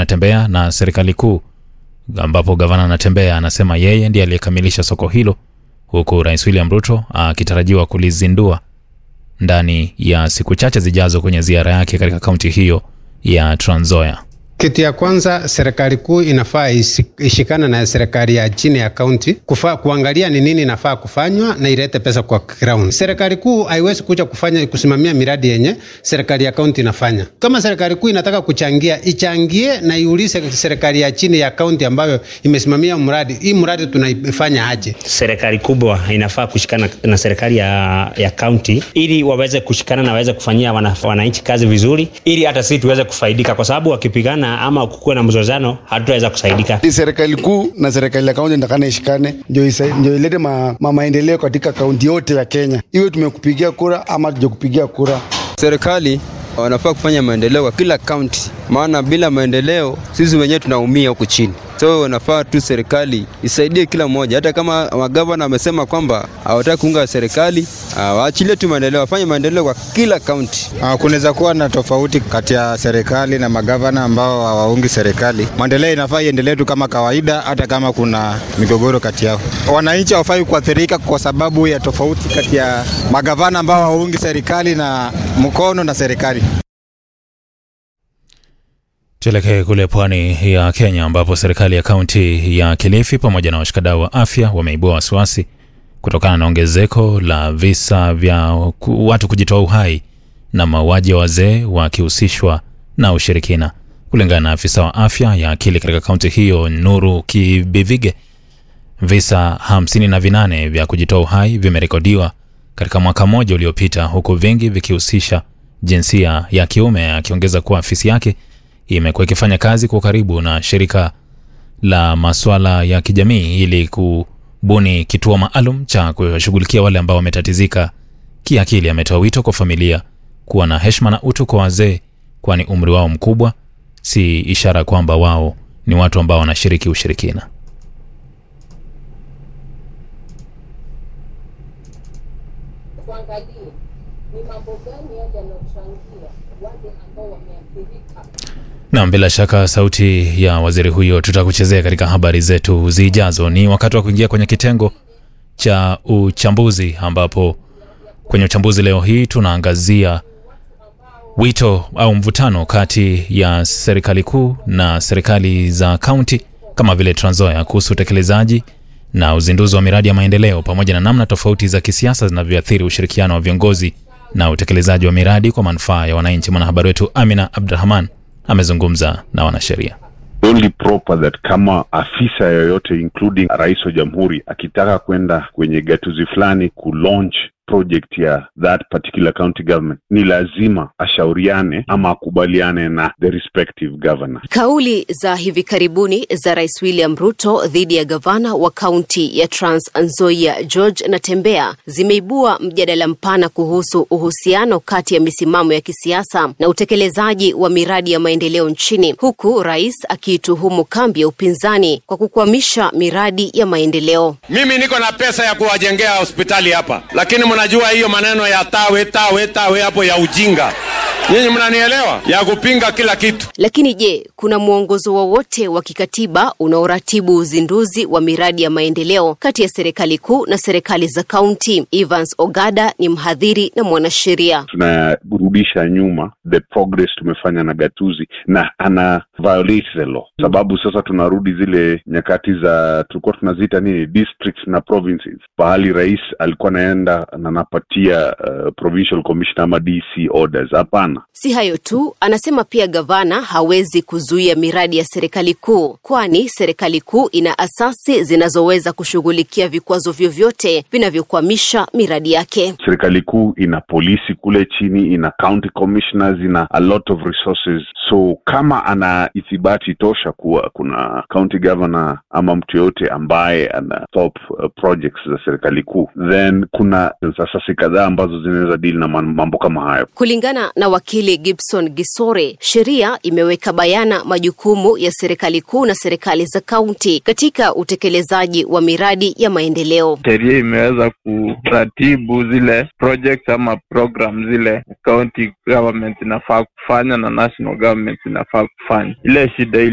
Natembea na serikali kuu, ambapo gavana Natembea anasema yeye ndiye aliyekamilisha soko hilo, huku Rais William Ruto akitarajiwa kulizindua ndani ya siku chache zijazo kwenye ziara yake katika kaunti hiyo ya Trans Nzoia. Kitu ya kwanza serikali kuu inafaa ishikana na serikali ya chini ya kaunti kufa, kuangalia ni nini inafaa kufanywa na ilete pesa kwa ground. Serikali kuu haiwezi kuja kufanya kusimamia miradi yenye serikali ya kaunti inafanya. Kama serikali kuu inataka kuchangia, ichangie na iulize serikali ya chini ya kaunti ambayo imesimamia mradi, hii mradi tunaifanya aje? Serikali kubwa inafaa kushikana na serikali ya ya kaunti ili waweze kushikana na waweze kufanyia wananchi kazi vizuri, ili hata sisi tuweze kufaidika, kwa sababu wakipigana ama kukuwa na mzozano hatutaweza kusaidika. Serikali kuu na serikali ya kaunti ndakana ishikane, ndio ndio ilete ma, ma maendeleo katika kaunti yote ya Kenya, iwe tumekupigia kura ama tujakupigia kura. Serikali wanafaa kufanya maendeleo kwa kila kaunti, maana bila maendeleo sisi wenyewe tunaumia huku chini. So wanafaa tu serikali isaidie kila mmoja, hata kama magavana wamesema kwamba hawataki kuunga serikali, waachilie tu maendeleo, wafanye maendeleo kwa kila kaunti. Kunaweza kuwa na tofauti kati ya serikali na magavana ambao hawaungi serikali. Maendeleo inafaa iendelee tu kama kawaida, hata kama kuna migogoro kati yao. Wananchi hawafai kuathirika kwa sababu ya tofauti kati ya magavana ambao hawaungi serikali na mkono na serikali. Tuelekee kule pwani ya Kenya ambapo serikali ya kaunti ya Kilifi pamoja na washikadau wa afya wameibua wasiwasi kutokana na ongezeko la visa vya watu kujitoa uhai na mauaji ya wazee wakihusishwa na ushirikina. Kulingana na afisa wa afya ya akili katika kaunti hiyo Nuru Kibivige, visa hamsini na vinane vya kujitoa uhai vimerekodiwa katika mwaka mmoja uliopita, huku vingi vikihusisha jinsia ya kiume, akiongeza kuwa afisi yake imekuwa ikifanya kazi kwa karibu na shirika la masuala ya kijamii ili kubuni kituo maalum cha kushughulikia wale ambao wametatizika kiakili. Ametoa wito kwa familia kuwa na heshima na utu kwa wazee, kwani umri wao mkubwa si ishara kwamba wao ni watu ambao wanashiriki ushirikina. Tuangalie ni mambo gani yale yanayochangia wale ambao wameathirika Nam, bila shaka sauti ya waziri huyo tutakuchezea katika habari zetu zijazo. Ni wakati wa kuingia kwenye kitengo cha uchambuzi, ambapo kwenye uchambuzi leo hii tunaangazia wito au mvutano kati ya serikali kuu na serikali za kaunti kama vile Trans Nzoia kuhusu utekelezaji na uzinduzi wa miradi ya maendeleo pamoja na namna tofauti za kisiasa zinavyoathiri ushirikiano wa viongozi na utekelezaji wa miradi kwa manufaa ya wananchi. Mwanahabari wetu Amina Abdurahman amezungumza na wanasheria. Only proper that kama afisa yoyote including rais wa jamhuri akitaka kwenda kwenye gatuzi fulani kulaunch project ya that particular county government ni lazima ashauriane ama akubaliane na the respective governor. Kauli za hivi karibuni za Rais William Ruto dhidi ya gavana wa kaunti ya Trans Nzoia George Natembea zimeibua mjadala mpana kuhusu uhusiano kati ya misimamo ya kisiasa na utekelezaji wa miradi ya maendeleo nchini, huku rais akiituhumu kambi ya upinzani kwa kukwamisha miradi ya maendeleo. Mimi niko na pesa ya kuwajengea hospitali hapa, lakini mnajua hiyo maneno ya tawe tawe tawe hapo ya ujinga. Nyinyi mnanielewa, ya kupinga kila kitu. Lakini je, kuna mwongozo wowote wa kikatiba unaoratibu uzinduzi wa miradi ya maendeleo kati ya serikali kuu na serikali za kaunti? Evans Ogada ni mhadhiri na mwanasheria. Tunarudisha nyuma the progress tumefanya na gatuzi na ana violate the law, sababu sasa tunarudi zile nyakati za tulikuwa tunaziita nini districts na provinces, pahali rais alikuwa anaenda na anapatia uh, provincial commissioner ama DC orders. Hapana. Si hayo tu, anasema pia gavana hawezi kuzuia miradi ya serikali kuu, kwani serikali kuu ina asasi zinazoweza kushughulikia vikwazo vyovyote vinavyokwamisha miradi yake. Serikali kuu ina polisi kule chini, ina county commissioners, ina a lot of resources. So kama ana ithibati tosha kuwa kuna county governor ama mtu yoyote ambaye ana top uh, projects za serikali kuu, then kuna asasi kadhaa ambazo zinaweza dili na mambo kama hayo. Kulingana na wakili Gibson Gisore, sheria imeweka bayana majukumu ya serikali kuu na serikali za kaunti katika utekelezaji wa miradi ya maendeleo. Sheria imeweza kuratibu zile projects ama program zile county government inafaa kufanya na national government inafaa kufanya. Ile shida